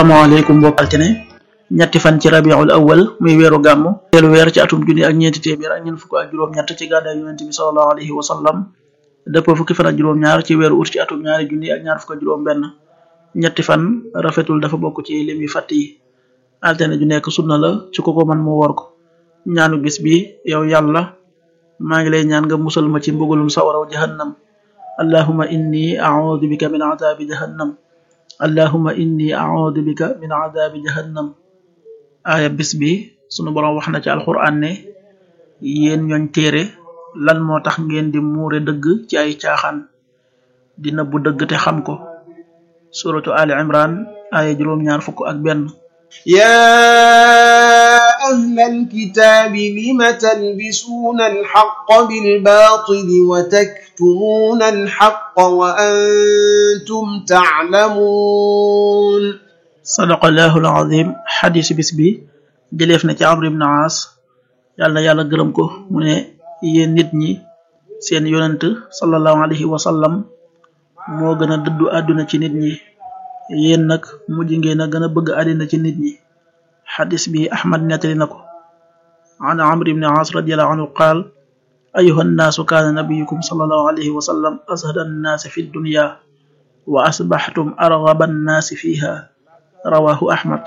asalaamaaleykum mbokk altine ñetti fan ci rabiul awal muy weeru gàmm teelu weer ci atum junni ak ñeenti téeméer ak ñeent fukk ak juróom-ñett ci gàddaay yonent bi salallahu alayhi wa sallam dëppoo fukki fan ak juróom-ñaar ci weeru ut ci atum ñaari junni ak ñaar fukk ak juróom-benn ñetti fan rafetul dafa bokk ci lim yi fàtt yi altine ju nekk sunna la ci ko ko man mu wor ko ñaanu bis bi yow yàlla maa ngi lay ñaan nga musal ma ci mbugalum sawaraw jahannam allahuma inni audu bika min adabi jahannam allahuma inni audu bika min adabi jahannam aaya bis bi sunu boroom wax na ci alquran ne yéen ñooñ téere lan moo tax ngeen di muure dëgg ci ay caaxaan di nëbbu dëgg te xam ko suratu ali imran aaya juróom-ñaar fukk ak benn يا أهل الكتاب لم تلبسون الحق بالباطل وتكتمون الحق وأنتم تعلمون sadaqallahu alazim xadis bis bi jëleef na ci amr ibn aas yàlla na yàlla gërëm ko mu ne yéen nit ñi seen yonent sallallahu alayhi wa sallam moo gën a dëddu àdduna ci nit ñi yéen nag mujj ngeen a gën a bëgg àddina ci nit ñi xadis bi ahmad nettali na ko an amr ibn aas radiallahu anhu qaal ayuha nnaasu kaana nabiyukum sallallahu alayhi wa sallam ashada annaasi fi dunya wa asbaxtum argaba annaasi fiha rawahu ahmad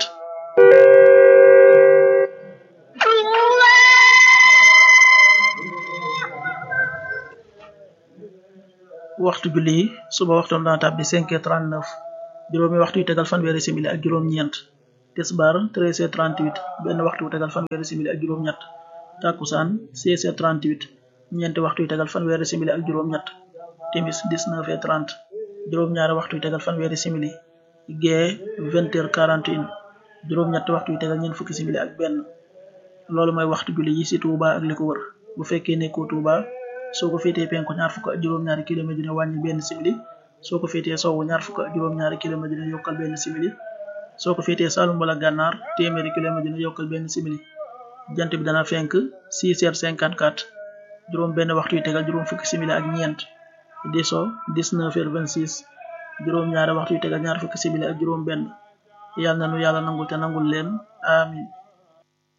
waxtu julli yi suba waxtoon dana tàbbi cinq heures trente neuf juróomi waxtu yu tegal fanweeri simili ak juróom-ñeent tisbaar treize heures trente huit benn waxtu yu tegal fanweeri simili ak juróom-ñett takkusaan seize heures trente huit ñeenti waxtu yu tegal fanweeri simili ak juróom-ñett timis dix neuf heures trente juróom-ñaari waxtu yu tegal fanweeri simili gee vingt heures quarante et un juróom-ñett waxtu yu tegal ñeent fukki simili ak benn loolu mooy waxtu julli yi ci Touba ak li ko wër bu fekkee nekkoo Touba soo ko féetee penku ñaar fukk ak juróom-ñaari kilomètre dina wàññi benn simili soo ko féetee sowwu ñaar fukk ak juróom-ñaari kilomètre dina yokkal benn simili soo ko féetee Saalum wala Gànnaar téeméeri kilomètre dina yokkal benn simili jant bi dana fenk 6 heures 54 juróom benn waxtu yu tegal juróom fukki simili ak ñeent di so 19 heures 26 juróom ñaari waxtu yu tegal ñaar fukki simili ak juróom benn yàlla na nu yàlla nangul te nangul leen amin